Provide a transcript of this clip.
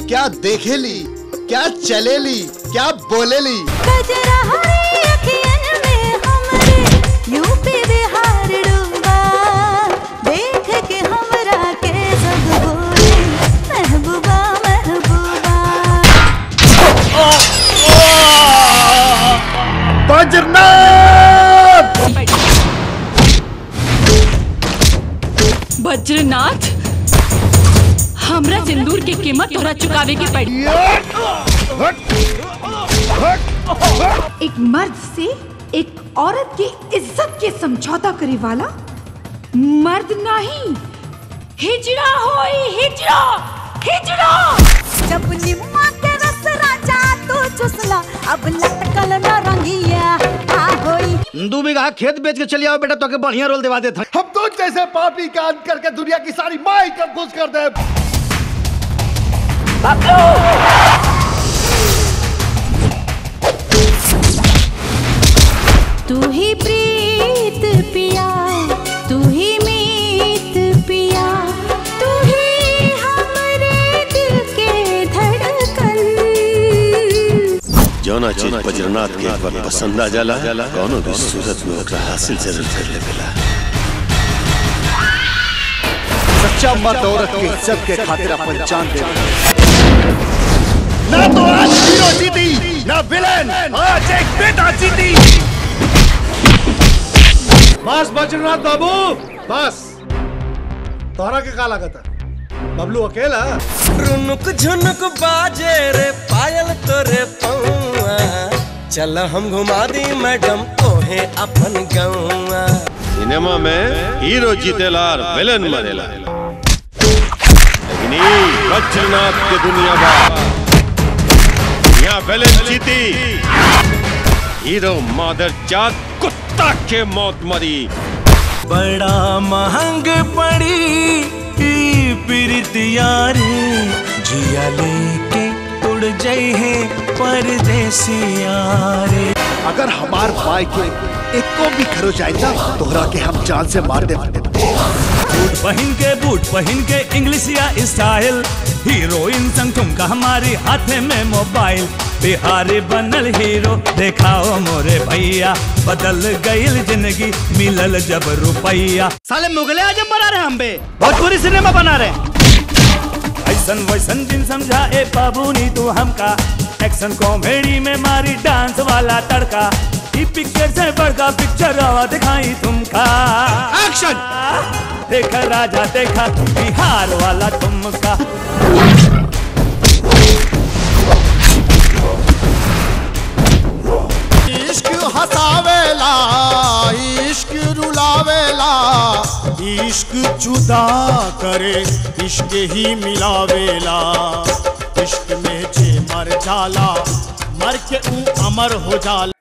क्या देखेली क्या चलेली क्या बोलेली कजरा हरी अखियन में हमरे यूपी बिहार डूबा देख के हमरा के सब बोले महबूबा महबूबा वज्रनाथ हमरा सिंदूर के कीमत तोरा चुकावे के पड़ी एक मर्द से एक औरत की इज्जत के समझौता करे वाला मर्द नहीं हिजड़ा होई हिजड़ा हिजड़ा जब निम्मा के रस राजा तू चुसला अब लटकल न रंगिया आ होई दू बीघा खेत बेच के चली आओ बेटा तो के बढ़िया रोल दिवा देता हम तो जैसे पापी का अंत करके दुनिया की सारी माई कर घुस कर दे तू ही प्रीत पिया तू ही मीत पिया तू ही हमरे दिल के धड़कन जौना चीज बज्रनाथ के एक बार पसंद आ जाला कौनो भी सूरत में ओकरा हासिल जरूर कर लेवेला सच्चा मर्द औरत की इज्जत के खातिर अपन जान दे ना तो आज हीरो जीती ना विलेन आज एक बेटा जीती बस बजरनाथ बाबू बस तोहरा के का लागत बबलू अकेला रुनुक झुनुक बाजे रे पायल तोरे पौआ चल हम घुमा दी मैडम तोहे अपन गौआ सिनेमा में हीरो जीतेला और विलेन मरेला लेकिन ई बज्रनाथ के दुनिया बा यहाँ विलेन जीती हीरो मादर जात कुत्ता के मौत मरी बड़ा महंग पड़ी ई प्रीतिया रे जिया लेके उड़ जाई है परदेसिया रे अगर हमार भाई के एको भी खरो जाए ना तोहरा के हम जान से मार दे बूट पहन के बूट पहन के इंग्लिश या स्टाइल हीरोइन संग ठुमका हमारी हाथे में मोबाइल बिहारी बनल हीरो देखाओ मोरे भैया बदल गईल जिंदगी मिलल जब रुपैया साले मुगले आजम बना रहे हम बे भोजपुरी सिनेमा बना रहे ऐसन वैसन दिन समझा ए बाबू नी तू हमका एक्शन कॉमेडी में मारी डांस वाला तड़का ई पिक्चर से बड़का पिक्चर आवा दिखाई तुमका एक्शन देखा राजा देखा बिहार वाला तुमका इश्क हसावेला इश्क रुलावेला इश्क जुदा करे इश्क ही मिलावेला इश्क में जे मर जाला मर के ऊ अमर हो जाला